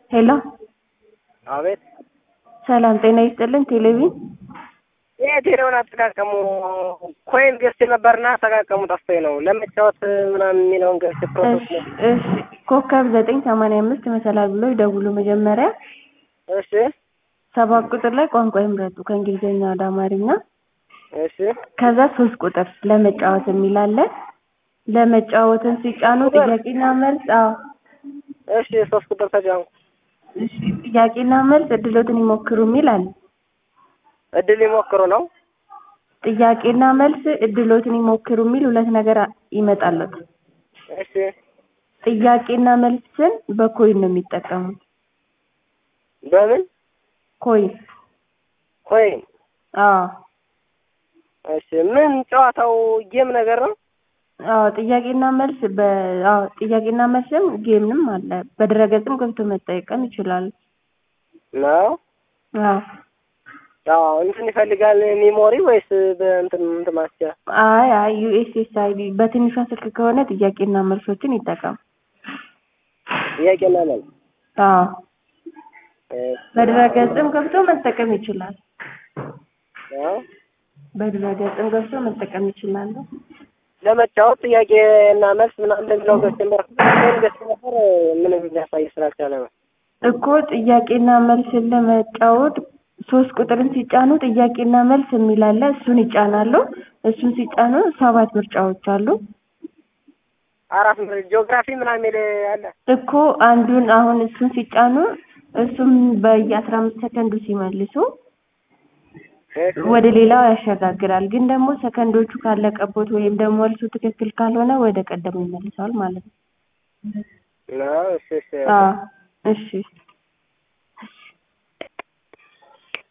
ሄሎ አቤት ሰላም ጤና ይስጥልን። ቴሌቪዥን ይሄ ቴሌውን አጠቃቀሙ ኮይን ገዝቼ ነበርና አጠቃቀሙ ጠፍቶኝ ነው። ለመጫወት ምናምን የሚለውን ገዝቼ ፕሮሰስ ነው። እሺ ኮከብ ዘጠኝ ሰማንያ አምስት መሰላል ብሎ ይደውሉ መጀመሪያ እሺ ሰባት ቁጥር ላይ ቋንቋ ይምረጡ ከእንግሊዝኛ ወደ አማርኛ እሺ ከዛ ሶስት ቁጥር ለመጫወት የሚል አለ። ለመጫወትን ሲጫኑ ጥያቄና መልስ አዎ እሺ ሶስት ቁጥር ተጫንኩ። እሺ ጥያቄና መልስ እድሎትን ይሞክሩ የሚል አለ። እድል ይሞክሩ ነው። ጥያቄና መልስ እድሎትን ይሞክሩ የሚል ሁለት ነገር ይመጣለት። እሺ ጥያቄና መልስን በኮይን ነው የሚጠቀሙት። በምን ኮይን ኮይን? አዎ እሺ ምን ጨዋታው ጌም ነገር ነው? አዎ ጥያቄና መልስ በ አዎ ጥያቄና መልስም ጌምንም አለ። በድረገጽም ገብቶ መጠቀም ይችላሉ። ነው አዎ ያው እንትን ይፈልጋል ሜሞሪ ወይስ በእንትን እንትን ማስቻ? አይ አይ ዩኤስኤስ አይዲ በትንሿ ስልክ ከሆነ ጥያቄና መልሶችን ይጠቀም። ጥያቄና መልስ አዎ እ በድረገጽም ገብቶ መጠቀም ይችላል። ነው በድረገጽም ገብቶ መጠቀም ይችላሉ። ለመጫወት ጥያቄና መልስ ምናምን እንደሚለው ገዝቼ ነበር። ኮይን ገዝቼ ነበር ምንም ሊያሳይ ስላልቻለ ነው። እኮ ጥያቄና መልስን ለመጫወት ሶስት ቁጥርን ሲጫኑ ጥያቄና መልስ የሚል አለ። እሱን ይጫናሉ። እሱን ሲጫኑ ሰባት ምርጫዎች አሉ። አራት ምር ጂኦግራፊ ምናምን የሚል አለ። እኮ አንዱን አሁን እሱን ሲጫኑ እሱም በየአስራ አምስት ሰከንዱ ሲመልሱ እሺ ወደ ሌላው ያሸጋግራል። ግን ደግሞ ሰከንዶቹ ካለቀቦት ወይም ደግሞ መልሱ ትክክል ካልሆነ ወደ ቀደሙ ይመልሰዋል ማለት ነው። ነው እሺ እሺ አዎ እሺ